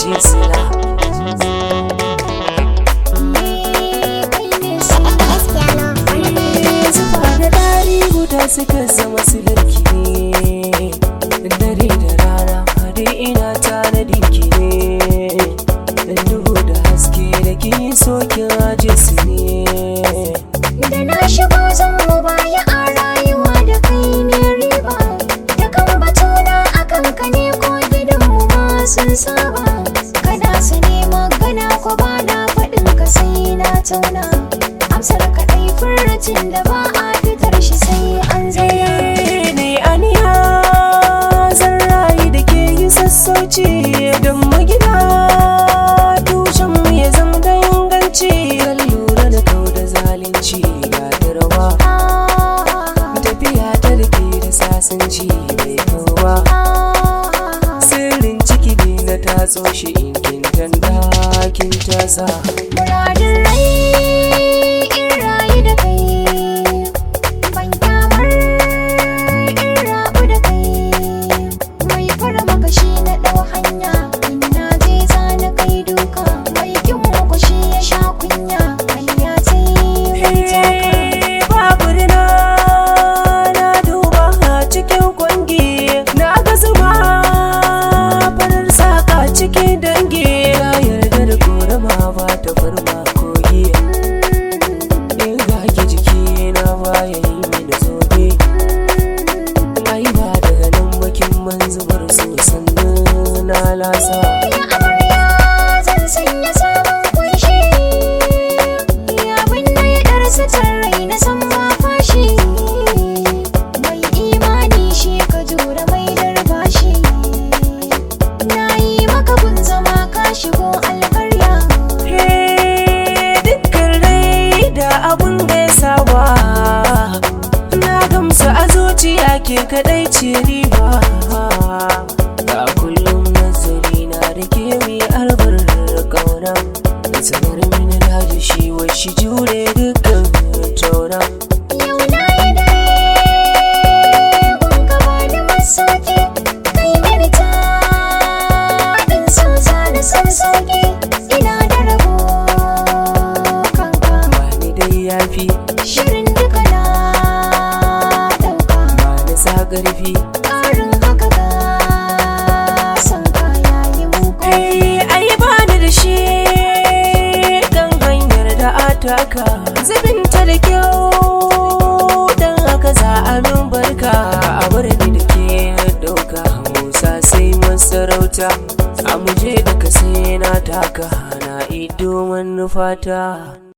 ce sila zuba da dari guda suka zama silarki ne dare da rana hade ina tanadi ki ne dan duhu da haske da ki sokin aje su ne Da na shigo zan mu baya a rayuwa da kai ne riba Da kan batuna a kanka ne ko gidanmu ma sun saba Kana su ne magana ko ba na faɗin ka sai na tauna Amsar kaɗai furcin da ba a fitar shi sai an zauna ne aniya zan rayu da ke yi sassauci don magina tushen mu ya zama da inganci kan lura da kau da zalunci ga tarwa tafiya ta da ke da sasanci mai kawa sirrin ciki ne na tatso shi in kin tanda kin tasa Muradin rai in rayu da kai Ban kyamar in rabu da kai Mai fara makashi na ɗau hanya In na je za na kai duka Mai kin makwashi ya sha kunya Hanya ta yi zai taka babu rina na duba a cikin kwangi na ga zuma farar saka cikin dangi na yarda da korama ba ta farma kogi in ga ki jiki na baya yi mini zobe ai ba daga nan bakin manzubar so sannan na lasa Ya amarya zan sanya sabon kunshi Ya binne ɗar sitar rai na san ma fashi Mai imani shi ka jura mai darbashi Na yi maka gun zama ka shigo alkarya dukkan rai da abun gaisawa na gamsu a zuciya ke kadai ce riba ga kullum nazari na da ke mi albar kauna da sanar mini da shi wai shi jure dukkan tauna Yau na yi dare gun gaba da masauki Kai mini ta ɗin so zana san sauki Ina da rabo kanka ba ni dai yafi Shirin duka na ɗauka ba ni sa ƙarfi ƙarin haka ga son kaya yi muku Ai, ai bani da shi kan hanyar da ataka zubinta da kyau dan haka za a min barka a bar ni da ke dauka musa sai masarauta a muje da ka sai na taka na ido manufata